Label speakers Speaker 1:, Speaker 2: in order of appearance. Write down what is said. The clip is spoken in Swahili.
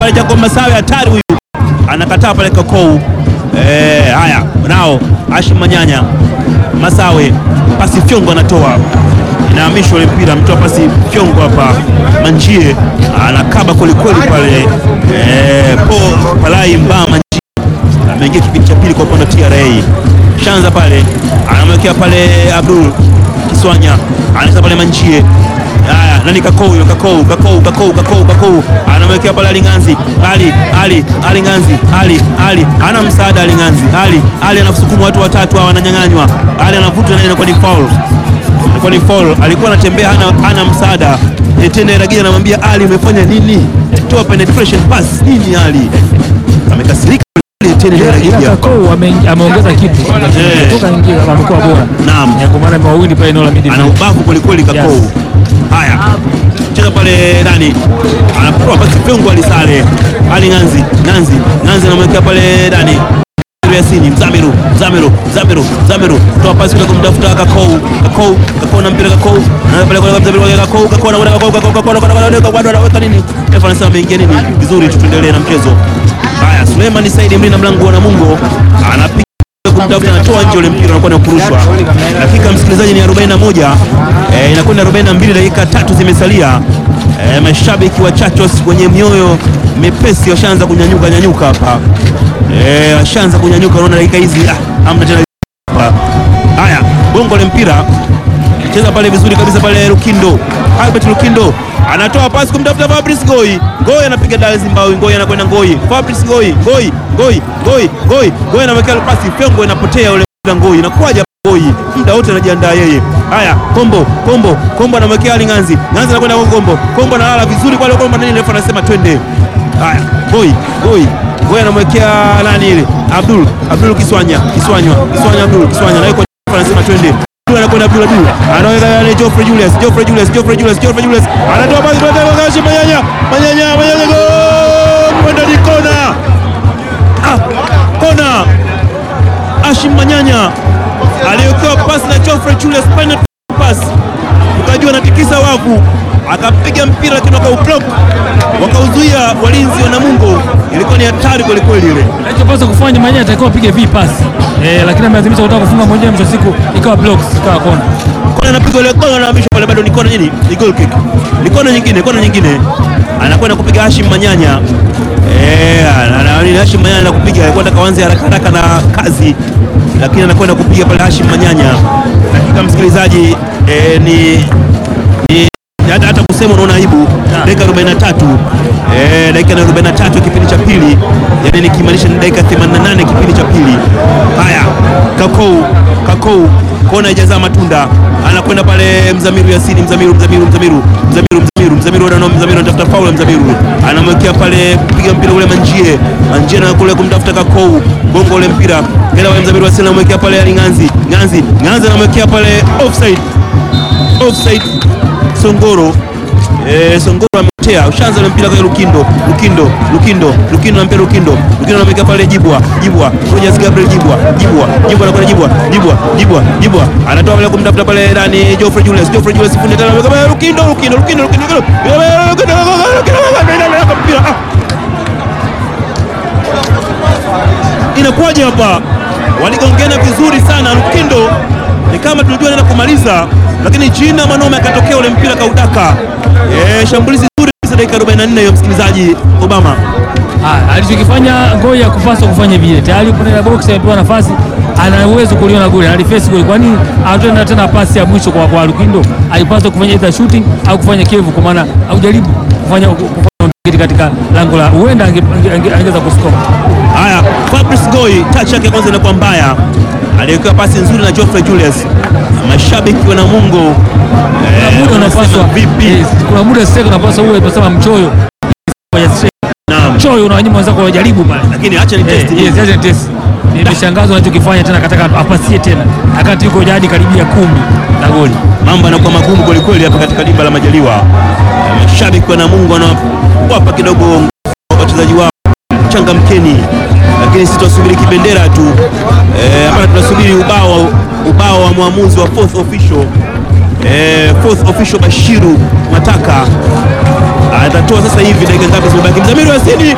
Speaker 1: pale Jacob Masawe, hatari huyu, anakataa pale Kakou. Eh, haya nao Hashim Manyanya Masawe, pasi fyongo anatoa, inahamishwa ile mpira, mtoa pasi fyongo hapa, Manjie anakaba kwelikweli pale. Eh, Paul Palai Mbaa Manjie ameingia kipindi cha pili kwa upande wa TRA. Shanza pale anamwekea pale Abdul Kiswanya, anaweza pale Manjie. Haya, nani Kakou huyo? Kakou, Kakou, Kakou, Kakou, Kakou anamwekea pale Ali Nganzi, Ali, Ali, Ali Nganzi, Ali, Ali ana msaada Ali Nganzi, Ali, Ali anasukuma watu watatu hawa wananyang'anywa, Ali anavuta na inakuwa ni foul, inakuwa ni foul. Alikuwa anatembea hana, hana msaada. Tena Ragia anamwambia Ali, umefanya nini? Toa penetration pass nini? Ali amekasirika tena
Speaker 2: Ila
Speaker 1: Ragia.
Speaker 2: Kakou ame- ameongeza kitu
Speaker 1: Eh.
Speaker 2: toka ingia amekuwa bora
Speaker 1: Naam.
Speaker 2: Ya, kwa maana mawili pale eneo la
Speaker 1: ana
Speaker 2: midfield.
Speaker 1: ubavu kwelikweli Kakou.
Speaker 2: Yes.
Speaker 1: Haya, cheza pale nani, anapoa basi pengo alisale Ali Nganzi, Nganzi, Nganzi anamwekea pale nani Yasini Mzamiru, Mzamiru, Mzamiru, Mzamiru toa pasi kule kumtafuta Kakou, Kakou, Kakou na mpira Kakou, na pale kwa Mzamiru kwa Kakou, Kakou anakwenda Kakou, Kakou, Kakou anakwenda Kakou, bado anaweka nini? Refa anasema ameingia nini? Vizuri, tuendelee na mchezo. Haya, Suleiman Saidi mlinda mlango wa Namungo anapiga kumtafuta anatoa nje ule mpira unakuwa ni kurushwa. Dakika msikilizaji ni 41, eh, inakwenda 42, dakika tatu zimesalia. Eh, mashabiki wa Chachos wenye mioyo mepesi washaanza kunyanyuka nyanyuka hapa. Eh, washaanza kunyanyuka, unaona dakika hizi ah, hamna tena hapa. Haya, bongo le mpira cheza pale vizuri kabisa pale Lukindo. Albert Lukindo anatoa pasi kumtafuta Fabrice Ngoi. Ngoi anapiga dali Zimbabwe, Ngoi anakwenda Ngoi. Fabrice Ngoi, Ngoi, Ngoi, Ngoi, Ngoi, Ngoi anamwekea pasi Fengo inapotea ule mpira Ngoi. Inakuwaje Ngoi? Muda wote anajiandaa yeye. Haya, Kombo, Kombo, Kombo anamwekea Ali Nganzi. Nganzi anakwenda kwa Kombo. Kombo analala vizuri pale Kombo nani refa anasema twende. Haya, Ngoi, Ngoi. Ngoi anamwekea nani ile? Abdul, Abdul Kiswanya, Kiswanya, Kiswanya Abdul, Kiswanya na yuko refa anasema twende. Abdul anakwenda Abdul Abdul anaweka yale Geoffrey Julius Geoffrey Julius Geoffrey Julius Geoffrey Julius anatoa basi kwa tena kashi Manyanya Manyanya Manyanya gol kwenda ni kona ah kona Ashim Manyanya aliyokuwa pasi na Geoffrey Julius final pass ukajua anatikisa wavu akapiga mpira lakini wakaublock wakauzuia walinzi wa Namungo ilikuwa ni hatari kweli kweli ile
Speaker 2: Anachopaswa kufanya Manyanya atakiwa apige v pass eh, lakini amelazimisha kutaka kufunga mwenyewe, mwisho wa siku ikawa blocks, ikawa kona.
Speaker 1: kona anapiga ile kona anahamishwa pale, bado ni kona nini, ni goal kick, ni kona nyingine, kona nyingine, anakwenda kupiga Hashim Manyanya eh, ana- ana- Hashim Manyanya anakupiga, alikuwa anataka kuanza haraka haraka na kazi, lakini anakwenda kupiga pale Hashim Manyanya. Dakika msikilizaji, eh, ni ni hata, hata kusema unaona aibu. Dakika 43 eh, dakika na 43 kipindi cha pili, yani nikimaanisha ni dakika 88 kipindi cha pili. Haya, Kakou Kakou kona haijazaa matunda, anakwenda pale Mzamiru Yasini, Mzamiru Mzamiru Mzamiru Mzamiru Mzamiru Mzamiru wana Mzamiru anatafuta faul ya Mzamiru, anamwekea pale piga mpira ule Manjie Manjie na kule kumtafuta Kakou, bongo ule mpira kila wale Mzamiru Yasini anamwekea pale Ali Nganzi Nganzi Nganzi anamwekea pale offside offside Songoro eh, Songoro ametea ushaanza ule mpira kwa Lukindo Lukindo Lukindo Lukindo na mpira Lukindo Lukindo anamweka pale Jibwa Jibwa Rogers Gabriel Jibwa Jibwa Jibwa anakwenda Jibwa Jibwa Jibwa Jibwa anatoa pale kumtafuta pale nani Geoffrey Julius Geoffrey Julius fundi tena anamweka pale Lukindo Lukindo Lukindo Lukindo Lukindo Lukindo mpira ah inakuwaje hapa? Waligongena vizuri sana. Lukindo ni kama tulijua anaenda kumaliza, lakini jina Manome akatokea ule mpira kaudaka. Eh, shambulizi zuri kabisa dakika 44 hiyo, msikilizaji Obama.
Speaker 2: Ah, alichokifanya Ngoi hakupaswa kufanya vile. Tayari kwenye la box amepewa nafasi, ana uwezo kuliona goli, aliface goli. Kwa nini atenda tena pasi ya mwisho kwa kwa Lukindo? Alipaswa kufanya either shooting au kufanya kevu, kwa maana aujaribu kufanya kufanya kitu katika lango la huenda ange- ange- ange- angeweza kuscore.
Speaker 1: Haya, Fabrice Ngoi touch yake kwanza inakuwa mbaya, aliwekewa pasi nzuri na Geoffrey Julius. Mashabiki wa Namungo
Speaker 2: Kuna
Speaker 1: eh,
Speaker 2: muda
Speaker 1: wanasema
Speaker 2: unapaswa
Speaker 1: vipi?
Speaker 2: yes, kuna muda sasa unapaswa uwe tunasema mchoyo. Kwenye straight.
Speaker 1: Naam,
Speaker 2: Mchoyo unawanyima wenzako wajaribu pale.
Speaker 1: lakini acha ni
Speaker 2: Eh,
Speaker 1: test
Speaker 2: yes, acha test. Nimeshangazwa anachokifanya tena, kataka apasie tena, akati yuko jadi karibia kumi na goli.
Speaker 1: mambo yanakuwa magumu kwelikweli hapa katika dimba la Majaliwa. Eh, Mashabiki wa Namungo wanawapa kidogo nguvu wachezaji wao, changamkeni, lakini sisi tunasubiri kibendera tu eh, hapa tunasubiri ubao ubao wa mwamuzi wa fourth official eh, fourth official Bashiru Mataka atatoa sasa hivi. Dakika ngapi zimebaki? Mzamiru Yasini